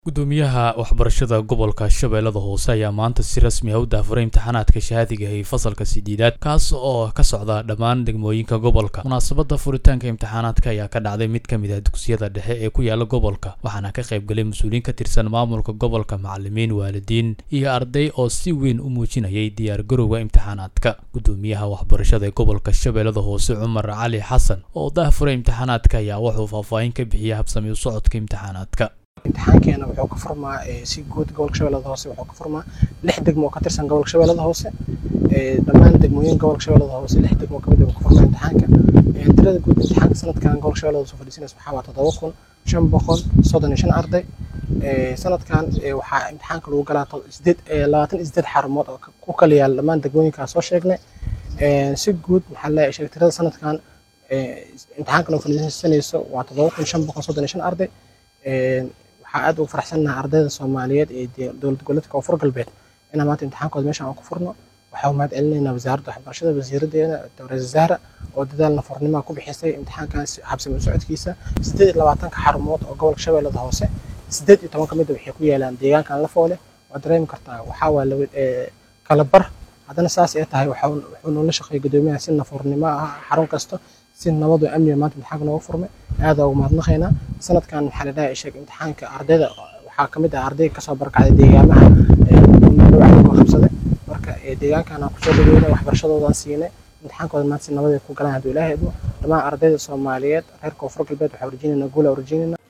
gudoomiyaha waxbarashada gobolka shabeellada hoose ayaa maanta si rasmi ah u daafuray imtixaanaadka shahaadiga ee fasalka sideedaad kaas oo ka socda dhammaan degmooyinka gobolka munaasabadda furitaanka imtixaanaadka ayaa ka dhacday mid ka mid ah dugsiyada dhexe ee ku yaala gobolka waxaana ka qayb galay mas-uuliyiin ka tirsan maamulka gobolka macalimiin waalidiin iyo arday oo si weyn u muujinayay diyaargarowga imtixaanaadka gudoomiyaha waxbarashada ee gobolka shabeellada hoose cumar cali xasan oo daafuray imtixaanaadka ayaa wuxuu faahfaahin ka bixiyay habsami u socodka imtixaanaadka imtixaankeena wuxuu ka furmaa si guud gobolka shabeellada hoose wuxuu ka furmaa lix degmo oo ka tirsan gobolka shabeellada hoose dhammaan degmooyin gobolka shabeellada hoose lix degmo oo kamid ah ka furmaa imtixaanka tirada guud imtixaanka sanadkan gobolka shabeellada hoose fadhiisanaysa waxaa waa toddoba kun shan boqol soddon iyo shan arday sanadkan waxaa imtixaanka lagu galaa sideed labaatan iyo sideed xarumood oo ku kala yaala dhammaan degmooyinkaa soo sheegnay si guud maxaa leeyahay sheeg tirada sanadkan imtixaankan oo fadhiisanayso waa toddoba kun shan boqol soddon iyo shan arday waxaa aad ugu faraxsannahay ardayda soomaaliyeed ee dowlad goboleedka koonfur galbeed inaan maanta imtixaankooda meeshan aan ku furno waxaa u mahad celinaynaa wasaaradda waxbarashada wasiiradeena dowlad zahra oo dadaal nafurnimoa ku bixisay imtixaankan habsami u socodkiisa siddeed iyo labaatanka xarumood oo gobolka shabeellada hoose siddeed iyo toban ka mid a waxay ku yaalaan deegaankan lafoole waad dareemi kartaa waxaa waa kala bar haddana saas ay tahay wuxuu noola shaqeeyay gudoomiyaha si nafurnimo ah xarun kasto si nabad oo amniga maanta imtixaanka nooga furmay aada ugu mahadnaqaynaa sanadkan maxaa la dhahay sheeg imtixaanka ardayda waxaa ka mid ah arday kasoo barkacday deegaamaha dhawacdagoo qabsaday marka deegaankan aan kusoo dhaweynay waxbarashadoodaan siinay imtixaankooda maanta si nabad ay ku galaan hadduu ilaahay idmo dhammaan ardayda soomaaliyeed reer koonfur galbeed waxaa urjinayna guula urjinayna